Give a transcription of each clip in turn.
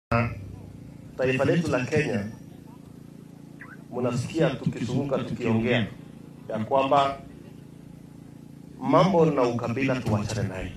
taifa letu la Kenya, mnasikia tukizunguka tukiongea ya kwamba mambo na ukabila tuwachane naye,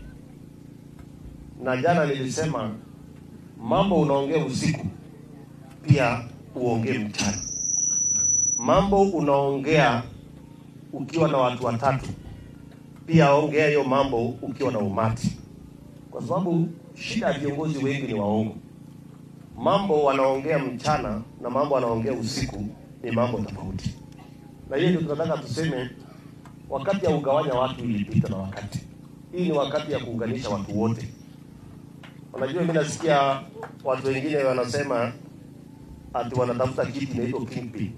na jana nilisema mambo unaongea usiku pia uongee mchana. Mambo unaongea ukiwa na watu watatu, pia ongea hiyo mambo ukiwa na umati, kwa sababu shida ya viongozi wengi ni waongo. Mambo wanaongea mchana na mambo wanaongea usiku ni mambo tofauti, na hiyo ndio tunataka tuseme, wakati ya ugawanya watu ilipita na wakati. Hii ni wakati ya kuunganisha watu wote. Unajua, mimi nasikia watu wengine wanasema ati wanatafuta kitu inaitwa kingpin.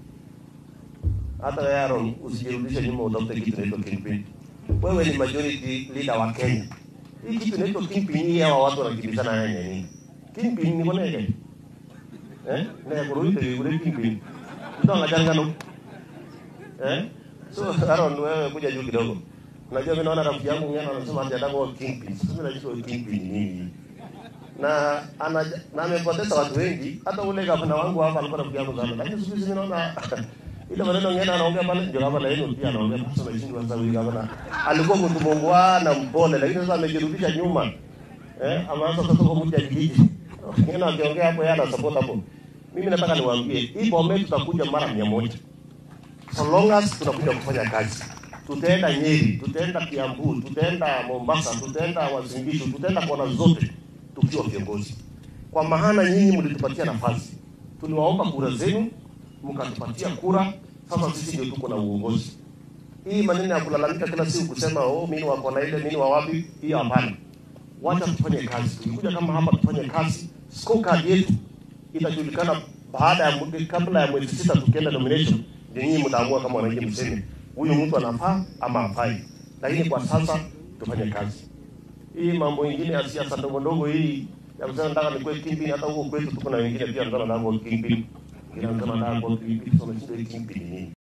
Hata wewe Aaron, usijirudishe nyuma utafute kitu inaitwa kingpin. Wewe ni majority leader wa Kenya. Hii kitu inaitwa kingpin, hii hawa watu wanakimbizana haya nini? Kingpin ni konege. Eh? Na kuruite yule kingpin. Ndio ngajangano. Eh? So Aaron, wewe kuja juu kidogo. Unajua mimi naona rafiki yangu ngine anasema ati anataka kingpin. Sasa mimi najua kingpin ni nini? na ana na amepoteza watu wengi. Hata ule gavana wangu hapa alikuwa rafiki yangu sana, lakini siku hizi naona ile maneno ngine anaongea pale, ndio gavana yenu pia anaongea sasa. Na shingo sasa, huyu gavana alikuwa mtu mungwana mpole, lakini sasa amejirudisha nyuma eh, ameanza sasa kwa mtu ajiji ngine akiongea hapo, yeye ana support hapo. Mimi nataka niwaambie hii Bomet tutakuja mara mia moja so long as tunakuja kufanya kazi. Tutaenda Nyeri, tutaenda Kiambu, tutaenda Mombasa, tutaenda Uasin Gishu, tutaenda kona zote tukiwa viongozi, kwa maana nyinyi mlitupatia nafasi, tuliwaomba kura zenu, mkatupatia kura. Sasa sisi ndio tuko na uongozi. Hii maneno ya kulalamika kila siku kusema oh, mimi wako na ile mimi wa wapi, hiyo hapana. Wacha tufanye kazi. Tulikuja kama hapa tufanye kazi. Scorecard yetu itajulikana baada ya mwezi, kabla ya mwezi sita tukienda nomination, ndio nyinyi mtaamua kama wananchi mseme huyu mtu anafaa ama hafai, lakini kwa sasa tufanye kazi hii mambo ingine ya siasa ndogo ndogo hii ya kusema nataka nikuwe kingpin. Hata huko kwetu tuko na wengine pia wanataka kuwa kingpin, ila wanataka kuwa kingpin. Sasa unashindwa hii kingpin ni nini?